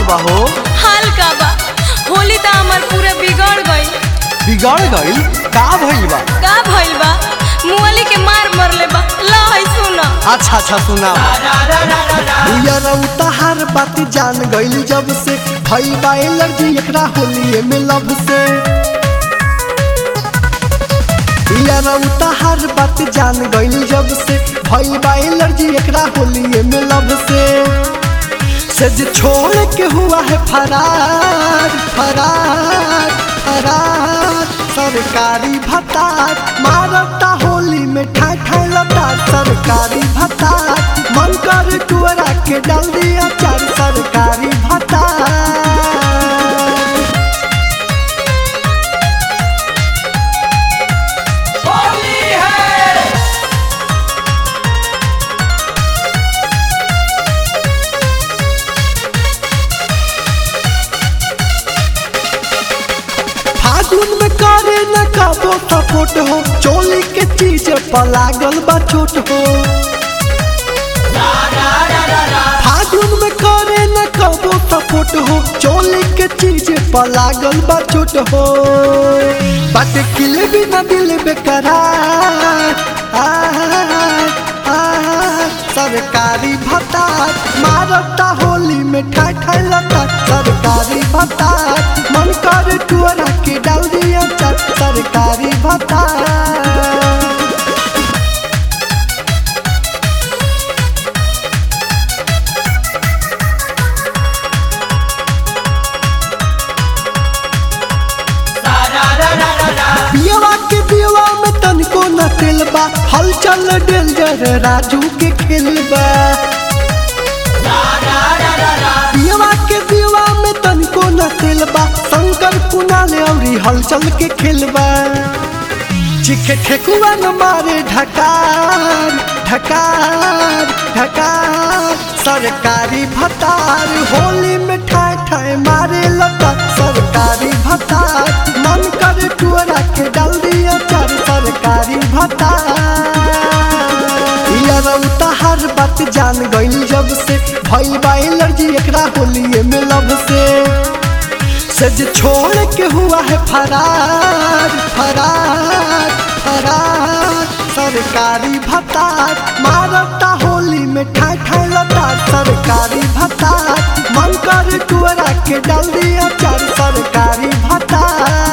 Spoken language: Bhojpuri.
बा हो हाल का बा होली त हमर पूरा बिगड़ गई बिगड़ गईल का भइल बा का भइल बा मुअली के मार मरले बा ला है सुन अच्छा अच्छा सुना तहार बात जान गईल जब से भइल बा एलर्जी एकरा होलिए में लब से तहार बात जान गईल जब से भइल बा एलर्जी एकरा होलिए में लब से से जे छोड़ के हुआ है फरार फरार फरार सरकारी भत्तार मारता होली में ठाई ठाई लता सरकारी भत्तार मन कर टुअरा के डाल दिया चार सरकारी भत्तार फागुन में करे न कबो सपोर्ट हो चोली के चीज पर लागल बा चोट हो फागुन में करे न कबो सपोर्ट हो चोली के चीज पर लागल बा चोट हो बात किले भी न दिल बेकरार आहार, आहार, सरकारी भत्तार मारता होली में ठाई ठाई लता सरकारी भत्तार मन कर टुअरा के डाल दिया चार सरकारी भत्तार बियवा के बियवा में तनको न तेल बा हलचल डेंजर राजू के खेल बा बियवा के बियवा में तनको न तेल बा शंकर कुणाल औरी हलचल के खेल बा चिखे ठेकुआ न मारे ढकार ढकार ढकार सरकारी भत्तार होली में ठाए ठाए मारे लता सरकारी भत्तार मन कर टुअरा के डाल दिया चार सरकारी भत्तार तहार बात जान गईल जब से भइल बा एलर्जी एकरा होलिए में लब से से जे छोड़ के हुआ है फरार फरार फरार सरकारी भत्तार मारता होली में ठाई ठाई लता सरकारी भत्तार मन कर टुअरा के डाल दिया चार सरकारी भत्तार